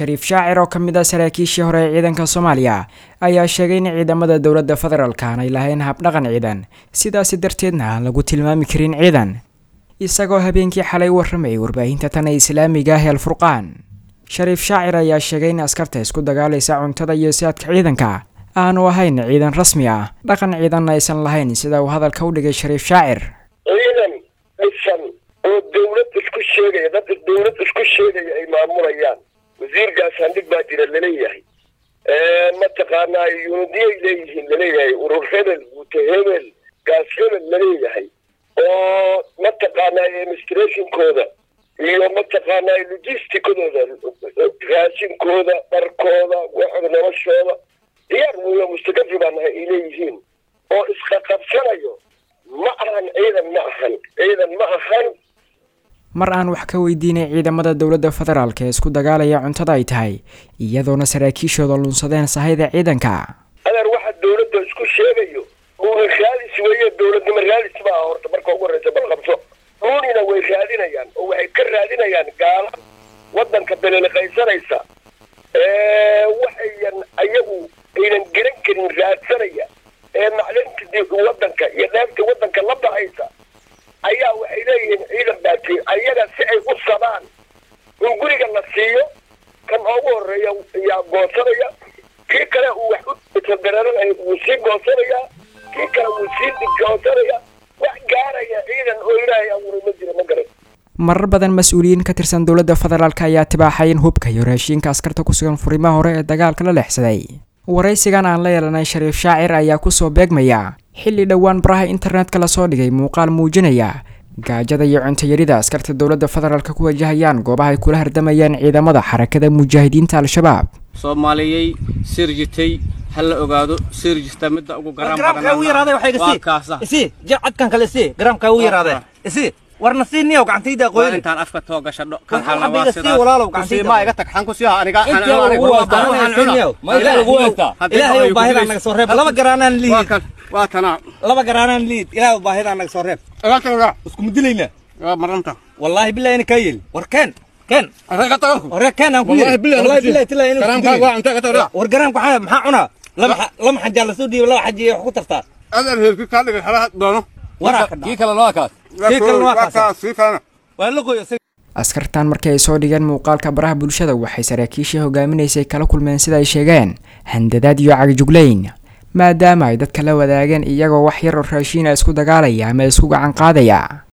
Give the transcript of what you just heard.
shariif shaacir oo ka mid ah saraakiishii hore ee ciidanka soomaaliya ayaa sheegay in ciidamada dowladda federaalka aanay lahayn habdhaqan ciidan sidaasi darteedna aan lagu tilmaami karin ciidan isagoo habeenkii xalay warramayay warbaahinta tan ee islaamiga ah el furqaan shariif shaacir ayaa sheegay in askarta isku dagaalaysa cuntada iyo siadka ciidanka aanu ahayn ciidan rasmi ah dhaqan ciidanna aysan lahayn sida uu hadalka u dhigay shariif shaacir ciidan dhisan oo dawlad isku sheegaya dadka dawlad isku sheegaya ay maamulayaan wasiirkaas handhig baa jira laleeyahay mataqaanaa yunidiyay leeyihiin laleeyahay urur hebel guute hebel gaas hebel laleeyahay oo mataqaanaa administrationkooda iyo mataqaanaa logisticadooda raashinkooda dharkooda waxooda noloshooda diyaar weyo mustakafi baa nahay ay leeyihiin oo isqaqabsanayo ma ahan ciidan ma ahan ciidan ma ahan mar aan wax ka weydiinay ciidamada dowladda federaalk ee isku dagaalaya cuntada ay tahay iyadoona saraakiishooda lunsadeen sahayda ciidanka adeer waxa dawladda isku sheegayo uuna raalis weeye dawladnimo raalis ma aha horta marka ugu horreysa bal qabso ruunina way raadinayaan oo waxay ka raadinayaan gaala waddanka beleliqaysanaysa waxayan ayagu aynan garan karin raadsanaya ee maclinta waddanka iyo dheefta waddanka la baxaysa ayaa waxay leeyihiin ciidan baati ayaga si ay u sabaan in guriga la siiyo kan ugu horeeya yaa goosanaya kii kale uu wax u dareeranaya wuu sii goosanayaa kii kale wuu sii digoosanaya wax gaaraya ciidan oo ilaahay abuuray ma jira ma garan marar badan mas-uuliyiin ka tirsan dowladda federaalk ayaa tibaaxay in hubka iyo raashiinka askarta ku sugan furimaha hore ee dagaalka la leexsaday waraysigan aan la yeelanay shariif shaacir ayaa kusoo beegmaya xilli dhowaan baraha internetka lasoo dhigay muuqaal muujinaya gaajada iyo cuntayarida askarta dowladda federaalk ku wajahayaan goobaha ay kula hardamayaan ciidamada xarakada mujaahidiinta al-shabaab soomaaliyey sir jirtay ha la ogaado sir jirta midda ugu garaan cadkan kale isi garaamkaa u yaraade isi warna sii niyow gacantayda qoyni intaan afka too gasho kan xalabaad sidaas walaalow gacantayda ma iga tag xan ku siyaa aniga ilaahay baahida naga soo reeb laba garaanaan liid waa tanaa laba garaanaan liid ilaahay baahida naga soo reeb isku mudilayna waa maranta wallaahi billahi ina kaa yeli war keen keen hore keen aan ku yiri wallahi billahi tilaa inuu war garaamka maxaa maxaa cunaa laba laba xajaa lasoo dhiibay laba xaji wax ku tartaa adeer heerki kaa dhigay xalaha doono waraa kii kale noo kaas kii kale noo kaas kii kalena waa la qoyo askartan markii ay soo dhigeen muuqaalka baraha bulshada waxay saraakiishii hogaaminaysay kala kulmeen sida ay sheegeen handadaad iyo cagijuglayn maadaama ay dadka la wadaageen iyagoo wax yar oo raashiina isku dagaalaya ama isku gacan qaadaya